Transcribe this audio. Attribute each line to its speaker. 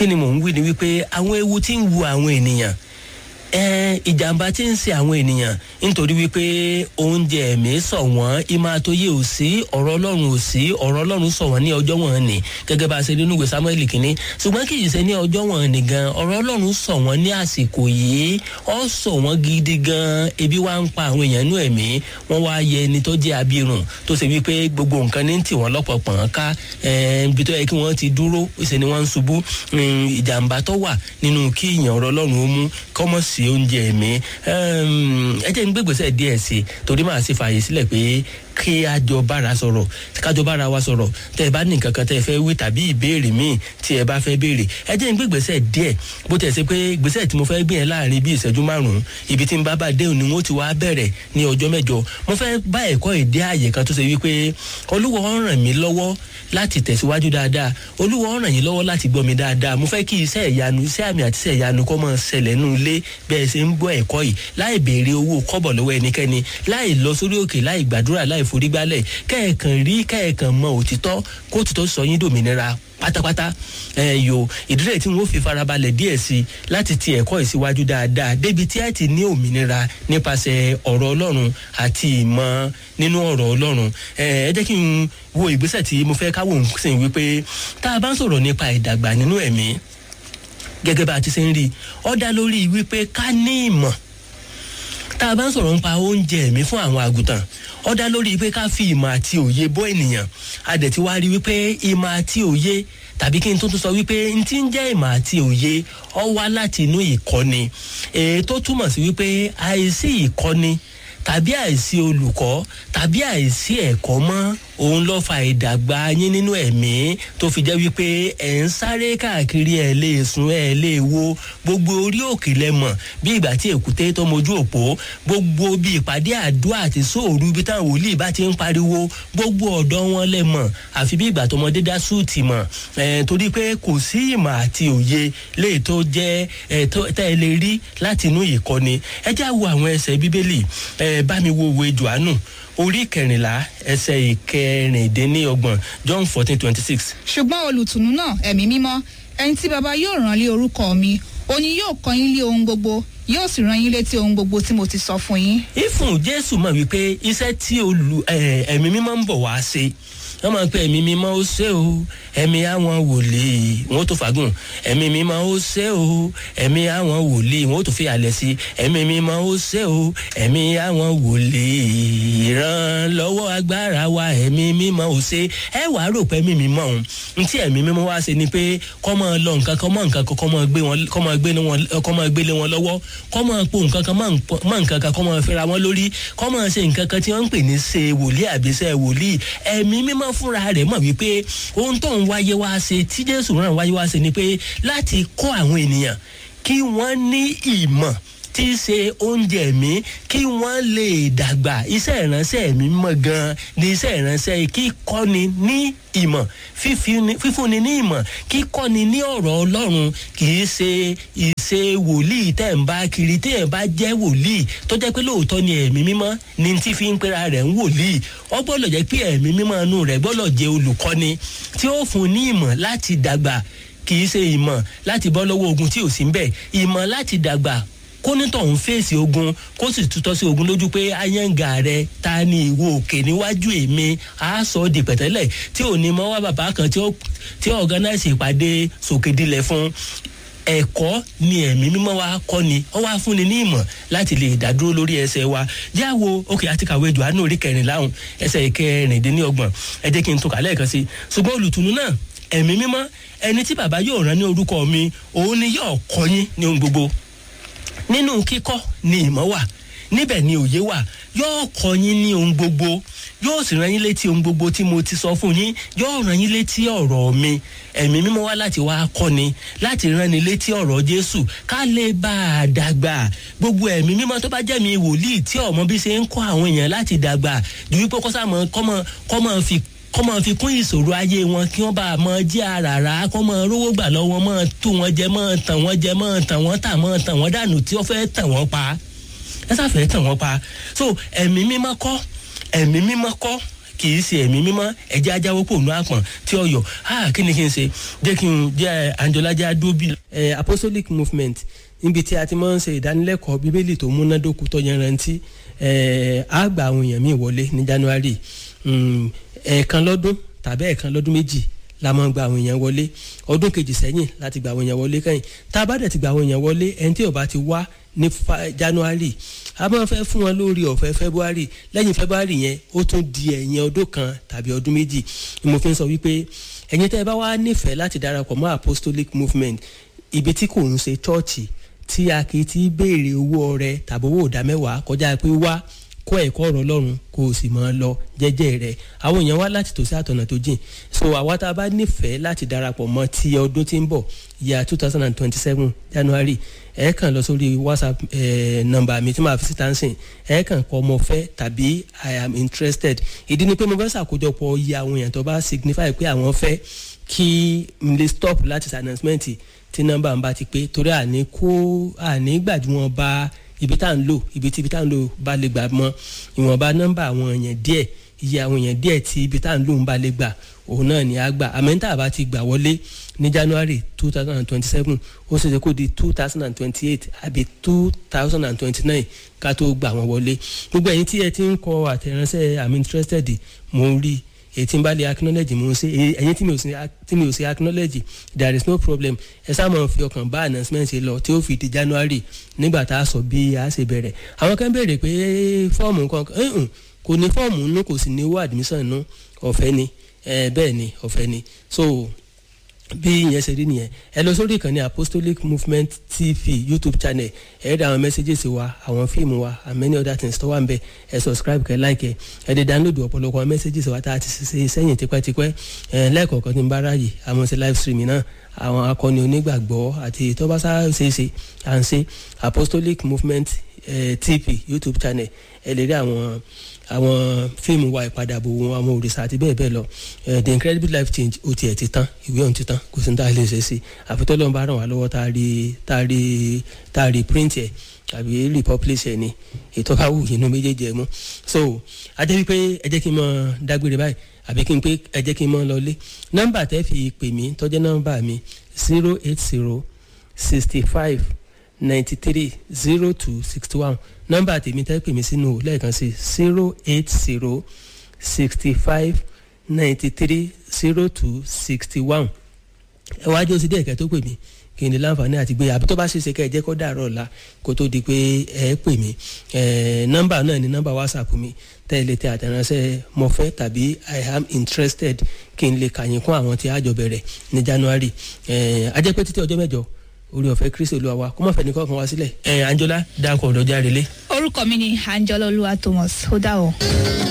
Speaker 1: kí ni mò ń wí ni wípé àwọn ewu tí ń wu àwọn ènìyàn ẹ ìjàmbá tí ń ṣe àwọn ènìyàn nítorí wípé oúnjẹ ẹ̀mí sọ wọ́n ìmọ̀ àtòyè ò sí ọ̀rọ̀ ọlọ́run ò sí ọ̀rọ̀ ọlọ́run sọ wọ́n ní ọjọ́ wọn ni gẹ́gẹ́ bá a ṣe nínú ìwé samuel kínní ṣùgbọ́n kì í ṣe ní ọjọ́ wọn ni gan ọ̀rọ̀ ọlọ́run sọ wọ́n ní àsìkò yìí ó sọ wọ́n gidi gan ebi wá ń pa àwọn èèyàn nú ẹ̀mí wọ́n wá yẹ ẹni tó jẹ́ abirùn tó ṣe wípé gbogbo nǹkan ní tì wọ́n lọ́pọ̀pọ̀n ká ibi tó yẹ kí wọ́n ti dúró ìṣe ni wọ́n ń ṣubú ìjàmbá tó wà nínú kí ìyàn ọ̀rọ̀ ọlọ́run ó mú kọ́mọ̀ sí oúnjẹ mi ẹ jẹ́ ń gbégbèsè díẹ̀ sí i torí màá sì fààyè sílẹ̀ pé kí a jọ bára sọ̀rọ̀ kájọ bára wa sọ̀rọ̀ tẹ́ ẹ bá ní nǹkan kan tẹ́ ẹ fẹ́ wí tàbí ìbéèrè míì tí ẹ bá fẹ́ béèrè ẹ jẹ́ ń gbégbèsè díẹ̀ bó tẹ̀ sí pé gbèsè tí mo fẹ́ gbé yẹn láàrin bí ìṣẹ́jú márùn-ún ibi tí ń bá bá dé òní wọn ti wá bẹ̀rẹ̀ ní ọjọ́ mẹ́jọ mo fẹ́ bá ẹ̀kọ́ èdè ààyè kan tó ṣe wípé olúwa ràn mí lọ́wọ́ láti tẹ̀síwájú dáadáa olúwa ràn yín lọ́wọ́ láti gbọ́ mi dáadáa mo fẹ́ kí iṣẹ́ ìyanu iṣẹ́ àmì àti iṣẹ́ ìyanu kọ́ máa ṣẹlẹ̀ nínú ilé bẹ́ẹ̀ ṣe ń gbọ́ ẹ̀kọ́ yìí láì béèrè owó kọ́bọ̀ lọ́wọ́ ẹnikẹ́ni láì lọ sórí òkè láì gbàdúrà láì forígbálẹ̀ kẹ́ẹ̀kan rí kẹ́ẹ̀kan mọ òtítọ́ kó òtítọ́ sọ yín dòmìnira pátápátá ẹ yo ìdílé tí wọn fi farabalẹ̀ díẹ̀ sí i láti ti ẹ̀kọ́ ìsíwájú dáadáa débi tí ẹ ti ní òmìnira nípasẹ̀ ọ̀rọ̀ ọlọ́run àti ìmọ̀ nínú ọ̀rọ̀ ọlọ́run ẹ ẹ jẹ́ kí n wo ìgbésẹ̀ tí mo fẹ́ káwọ́ sìn wípé tá a bá ń sọ̀rọ̀ nípa ìdàgbà nínú ẹ̀mí gẹ́gẹ́ bá a ti ṣe ń rí ọ dá lórí wípé ká ní ìmọ̀ tá a bá ń sọ̀rọ̀ nípa oúnjẹ ẹ̀mí fún àwọn àgùntàn ó dá lórí pé ká fi ìmọ̀ àti òye bọ́ ènìyàn a dẹ̀ ti wá rí wípé ìmọ̀ àti òye tàbí kí n tó tún sọ wípé n ti ń jẹ́ ìmọ̀ àti òye ọ wá láti inú ìkọ́ni èyí tó túmọ̀ sí wípé àìsí ìkọ́ni tàbí àìsí olùkọ́ tàbí àìsí ẹ̀kọ́ mọ́ òun ló fa ìdàgbà yín nínú ẹ̀mí tó fi jẹ́ wípé ẹ̀ ń sáré káàkiri ẹ̀ lè sùn ẹ̀ lè wo gbogbo orí òkè lẹ́mọ̀ bí ìgbà tí èkúté tó mojú òpó gbogbo bí ìpàdé àdúrà àti sóòrù bí táwọn wòlíì bá ti ń pariwo gbogbo ọ̀dọ́ wọn lẹ́mọ̀ àfi bí ìgbà tọmọdé dá súùtì mọ̀ ẹ̀ torí pé kò sí ìmọ̀ àti òye léè tó jẹ́ ẹ̀ tẹ́ ẹ lè rí láti inú ìkọ́ni ẹ já wo àwọn ẹsẹ̀ bíbélì ẹ̀ bá mi wo òwe jòhánù orí kẹrìnlá ẹsẹ ìkẹrìndínlọ́gbọ̀n john fourteen twenty six.
Speaker 2: ṣùgbọ́n olùtùnú náà ẹ̀mí mímọ́ ẹni tí baba yóò rán lé orúkọ mi òní yóò kọ́ yín lé ohun gbogbo yóò sì rán yín létí ohun gbogbo tí mo ti sọ fún yín.
Speaker 1: ìfún jésù mọ̀ wípé iṣẹ́ tí ẹ̀mí mímọ́ ń bọ̀ wá ṣe wọ́n máa ń pẹ́ ẹ̀mí mímọ́ ó ṣe o ẹ̀mí àwọn wòlíì wọ́n tó fagùn ẹ̀mí mímọ́ ó ṣe o ẹ̀mí àwọn wòlíì wọ́n tó fi àlẹ́ sí ẹ̀mí mímọ́ ó ṣe o ẹ̀mí àwọn wòlíì ìrànlọ́wọ́ agbára wa ẹ̀mí mímọ́ ó ṣe ẹ wàá rò pé ẹ̀mí mímọ́ òun ntí ẹ̀mí mímọ́ wá ṣe ni pé kọ́ máa lọ nǹkan kan mọ́ nǹkan kan kọ́ máa gbé wọn kọ́ máa gbé wọn kọ́ máa gbélé wọn lọ́wọ́ kọ́ máa po nǹkan kan mọ́ nǹkan kan kọ́ máa fẹ́ra wọn lórí kọ́ máa ṣe nǹkan kan tí wọ́n ń pè ní ṣe wòlíì àbíṣẹ́ wòlíì ẹ̀mí mímọ́ fúnra rẹ̀ mọ̀ wípé ohun tó ń wáyé wá ṣe tí jésù rán wáyé wá ṣe ni pé láti kọ́ àwọn ènìyàn kí wọ́n ní ìmọ̀ tí í ṣe oúnjẹ mi kí wọ́n lè dàgbà iṣẹ́ ìránṣẹ́ mi mọ̀ gan-an ní iṣẹ́ ìránṣẹ́ kíkọ́ni ní ìmọ̀ fífúnni ní ìmọ̀ kíkọ́ni ní ọ̀rọ̀ ọlọ́run kì í ṣe ìṣe wòlíì tẹ̀ ń bá kiri tí ẹ̀ bá jẹ́ wòlíì tó jẹ́ pé lóòótọ́ ni ẹ̀mí mímọ́ ni tí fi ń pera rẹ̀ ń wòlíì ó gbọ́dọ̀ jẹ́ pé ẹ̀mí mímọ́ inú rẹ̀ gbọ́dọ̀ jẹ́ olùkọ́ni tí ó fún ní ìmọ̀ láti dàgbà kì í ṣe ìmọ̀ láti bọ́ lọ́wọ́ ogun tí ò sí ń bẹ̀ ìmọ̀ láti dàgbà kónítọ̀ ń fèsì ogun kó sì tutọ́ sí ogun lójú pé ayéǹgà rẹ ta ni ìwo òkè níwájú èmi á sọ ọ́ di pẹ̀tẹ́lẹ̀ tí ò ní mọ́ wá bàbá kan tí ó ọ̀gánáìsì ìpàdé sòkèdílẹ̀ fún ẹ̀kọ́ ni ẹ̀mí mímọ́ wa kọ́ ni ó wá fúnni ní ìmọ̀ láti lè dádúró lórí ẹsẹ̀ wa jáwo òkè àti kàwé johannu orí kẹrìnlá ọ̀hún ẹsẹ̀ kẹrìndínlọ́gbọ̀n ẹ jẹ́ kí n tó kà lẹ́ẹ̀kan sí ṣùgbọ́n olùtùnú náà ẹ̀mí mímọ́ ẹni tí bàbá yóò rán ní orúkọ mi òun ni yóò kọ́ yín ní ohun gbogbo nínú kíkọ́ ni ìmọ̀ wà níbẹ̀ ni òye wà yóò kọ́ yín ní ohun gbogbo yóò sì rán yín létí ohun gbogbo tí mo ti sọ fún yín yóò rán yín létí ọ̀rọ̀ mi ẹ̀mí mímọ́ wá láti wá kọ́ni láti rán ni létí ọ̀rọ̀ jésù ká lè bá a dàgbà gbogbo ẹ̀mí mímọ́ tó bá jẹ́ mi wòlíì tí ọmọ bí ṣe ń kọ́ àwọn èèyàn láti dàgbà ju wípé kọ́sàmọ́ kọ́mọ fi kọ́ máa fi kún ìṣòro ayé wọn kí wọ́n bá máa jẹ́ àràrà kọ́ máa rówó gbà lọ́wọ́ máa tó wọn jẹ máa tàn wọ́n jẹ máa tàn wọ́n tà máa tàn wọ́n dànù tí wọ́n fẹ́ tàn wọ́n pa ẹ sáfẹ́ tàn wọ́n pa so ẹ̀mí mímọ́ kọ́ ẹ̀mí mímọ́ kọ́ kì í ṣe ẹ̀mí mímọ́ ẹ̀jẹ̀ ajáwó kò nú àpọ̀n tí ọ̀yọ́ ah kí ni kí n ṣe jẹ́ kí n jẹ́ anjọ́lájà dóbi. apostolic movement níbi tí a ti máa ń ṣe ìdánilẹ́kọ̀ọ́ bíbélì tó múnádóko tó yanrantí á gba àwọn èèyàn míì wọlé ní january ẹ̀ẹ̀kan lọ́dún tàbí ẹ̀ẹ̀kan lọ́dún méjì la máa ń gba àwọn èèyàn wọlé ọdún kejì sẹ́yìn láti gba àwọn èèyàn wọlé kẹ́yìn tá a bá dẹ̀ ti gba àwọn èèyàn wọlé ẹni tí ó bá ti wá ní january a máa fẹ́ fún wọn lórí ọ̀fẹ́ february lẹ́yìn february yẹn ó tún di ẹ̀yìn ọdún kan tàbí ọdún méjì ni mo fi ń sọ wípé ẹ̀yin tẹ́ ẹ bá wá nífẹ̀ẹ́ láti darapọ̀ mọ́ apostolic movement ibi tí kò ń ṣe chọ́ọ̀chì tí a kì í ti béèrè owó ọrẹ tàbí owó ìdámẹ́wàá kọjá pé wá kọ́ ẹ̀kọ́ ọ̀rọ̀ ọlọ́run kó o sì máa lọ jẹ́jẹ́ rẹ̀ àwọn èèyàn wá láti tòsí àtọ̀nà tó jìn so àwa tá a bá nífẹ̀ẹ́ láti darapọ̀ mọ́ ti ọdún tí ń bọ̀ ya two thousand and twenty-seven january ẹ kàn lọ sórí whatsapp eh, nọ́mbà mi tí màá fi síta ń sìn ẹ kàn kọ ọmọ fẹ́ tàbí i am interested ìdí ni pé mo fẹ́ ṣàkójọpọ̀ iye àwọn èèyàn tó bá signify pé àwọn fẹ́ kí n lè stop láti ṣe announcement tí nọ́mbà ń bá ti pé torí àní kó àní gbàdúrà bá ibi tá à ń lò ibi tí ibi tá à ń lò bá lè gbà mọ ìwọ̀nba nọ́mbà àwọn èèyàn díẹ̀ iye àwọn èèyàn díẹ̀ tí ibi tá à ń lò ń bá lè gbà òun náà ni a gbà àmẹ́ńtà bá ti gbà wọlé ní january two thousand and twenty-seven ó ṣe ṣe kó di two thousand and twenty-eight àbí two thousand and twenty-nine ká tó gbà wọ́n wọlé gbogbo ẹ̀yin tí ẹ ti ń kọ àtẹ̀ránṣẹ́ i'm interested mo ń rí èyí tí n bá lè acknowledge mo ń ṣe ẹ̀yin tí mi ò sí tí mi ò sí acknowledge there is no problem ẹ sáà máa fi ọkàn bá announcement ṣe lọ tí ó fi di january nígbà tá a sọ bí a ṣe bẹ̀rẹ̀ àwọn kan béèrè pé fọ́ọ̀mù nǹkan kò ní fọ́ọ̀mù nínú kò sì ní owó admission nínú ọ̀fẹ́ ni bẹ́ẹ̀ ni ọ̀fẹ́ ni so bí ìyẹn ṣe rí nìyẹn ẹ lọ sórí ìkànnì apostolic movement tv youtube channel ẹ rí àwọn messages wa àwọn fíìmù wa and many other things tó wà ń bẹ ẹ subscribe kẹ like ẹ ẹ lè download ọ̀pọ̀lọpọ̀ àwọn messages wa tá a ti ṣe sẹ́yìn tipẹ́tipẹ́ ẹ lẹ́ẹ̀kọ̀ọ̀kan tí ń bá ráàyè àwọn ṣe live stream náà àwọn akọni onígbàgbọ́ àti tọ́básá ṣeéṣe à ń ṣe apostolic movement eh, tv youtube channel ẹ lè rí àwọn àwọn fíìmù wa ìpadàbọ̀ wọn àwọn òrìṣà àti bẹ́ẹ̀ bẹ́ẹ̀ lọ the incredible life change ó tiẹ̀ ti tán ìwé ọ̀hún ti tán kò sí ní tá a lè ṣe sí àfitọ́ lọ́nba ràn wá lọ́wọ́ tá a rí tá a rí tá a rí print ẹ̀ tàbí republish ẹ̀ ni ètò bá wù inú méjèèjì ẹ̀ mú so ajẹ́ wípé ẹ jẹ́ kí n mọ dágbére báyìí àbí kí n pé ẹ jẹ́ kí n mọ lọlé nọ́mbà tẹ́ fi pè mí tọ́jẹ́ nọ́mbà mi zero eight zero sixty five ninety three zero two sixty one nọ́mbà tèmi tẹ́ pè mí sínú lẹ́ẹ̀kan sí zero eight zero sixty five ninety three zero two sixty one ẹ wá jẹ́ oṣù díẹ̀ kẹ́ tó pè mí kí n lè láǹfààní àti gbé àbí tó bá ṣeéṣe kẹ́ ẹ jẹ́ kó dàrọ̀ ọ̀la kó tó di pé ẹ pè mí nọ́mbà náà ni nọ́mbà whatsapp mi tẹ́ ẹ lè tẹ àtẹ̀ránṣẹ́ mo fẹ́ tàbí i am interested kí n lè kàyìn kún àwọn tí a jọ bẹ̀rẹ̀ ní january ajẹ́pẹ́ títí ọjọ́ mẹ́jọ orí ọ̀fẹ́ kristi olúwa wa kó má fẹ́ ní kọ́kàn wá sílẹ̀ ẹ̀ anjola dákọ̀ ọ̀dọ́jà relé.
Speaker 2: orúkọ mi ni anjola olúwa thomas ó dà o.